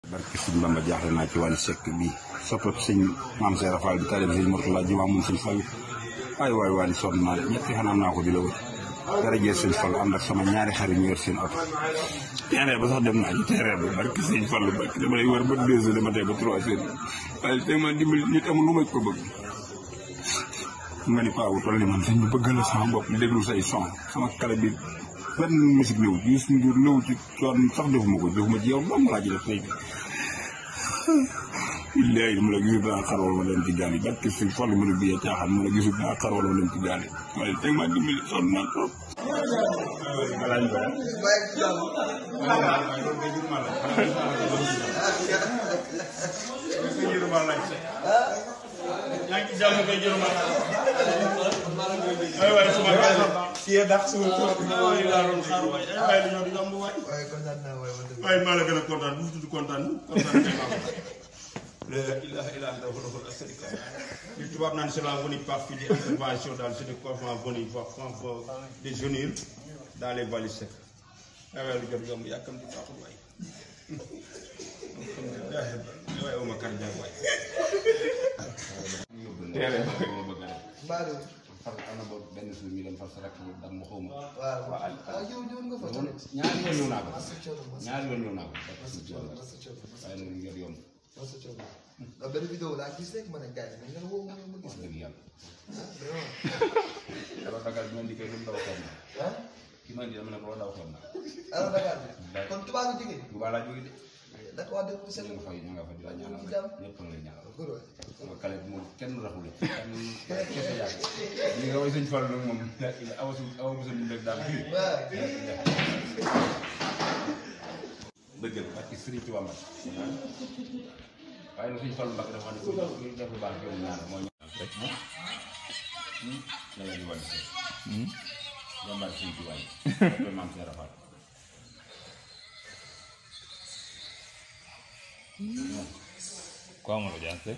barke sëñ Bamba jaaxle naa ci wàllu sekk bii soppab sëñ maam Seera Fall bi taalib sëñ Murtala ji moom sëñ Fall waay waay waay sonn naa ñetti fan am naa ko di la wër darajee sëñ Fall ànd ak sama ñaari xarit ñu yor seen oto terrain ba sax dem naa ci terrain ba barke sëñ Fall barke dama lay wër ba deux heures de matin ba trois heures waaye tey ma dimbali nit amul lu ma ko bëgg nga ni paa wu toll ni man sëñ bi bëgg la sama bopp di déglu say son sama kale bi benn musique néew ci Youssou Ndour néew ci coon sax defuma ko defuma ci yow dong laa ci def tey billahi mu la gisul daa xar wala ma dem ci gaal yi barke sëñ Fall mu ne bii caaxaan mu la gisul daa xar wala ma dem ci gaal yi waaye tey maa dimbali sonn naa trop yaa ngi jàmm kay jërëma ay waay suma kay si yéen ndax suul tuur. ay laa doon xaar waay ay waay dañoo di yomb waay waaye kontaan naa waaye man de. waay maa la gën a kontaan bu tudd kontaan kontaan kay maa ko la ilaha illa anta wahdahu la sharika lahu li tubaab naan c'est la venue partie des interventions dans ce développement venu voir voir des jeunes dans les vallées secs ay waay lu jot yomb yàkkam di baaxul waay alhamdulilah ay waay oma kar jaag waay Mbaalu. far am na boobu benn suuf mi dem far sa rakk bi dam ma xaw ma waaw waaw yow ñëw nga fa tamit. ñaari yoon ñëw naa ko Massa Thioro Massa ñaari yoon ñëw naa ko Massa Thioro Massa Thioro waaye nag ngir yomb Massa Thioro. ndax benn vidéo laa gis rek ma ne gars yi nga ne woo ma ma gis. dëgg yàlla ah vraiment. alors Dakar bi ma di koy lu mu daw xool na ah ki ma di dama ne ko daw xool na alors Dakar bi. kon tubaab nga jógee. bu baax laa jóge de Dakar waa dëkk bu sell. ñu nga fay ñu nga fa di la ñaanal Ñu jàmm. ñëpp nga lay ñaanal góor waay. sama kale bi moom kenn raxul kenn kese yàgg li nga way sëñ Fall nag moom awa su awa bu sëñ rek daal fii waaw. dëgg la parce que Sëriñ Tuubaa Mbàkke waaye nag sëñ Fall Mbàkke dafa ne ko kuy def lu baax jom ñaan moo ñaan rek la leen di wàllu sëñ jàmbaar sëñ Tuubaa yi koy maam Seera Fall Quoi, on le dit,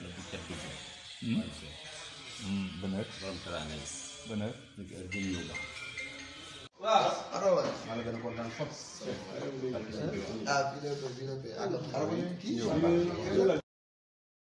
Bonne heure. borom teraanga yi Bonne heure. ñu ko heure bu ñu ñëw ba alors waay. maa la gën a kontaan fop parce que sëñ Tuubaa ah bii la ko bii la ko ah donc xaaral ma ñëw kii.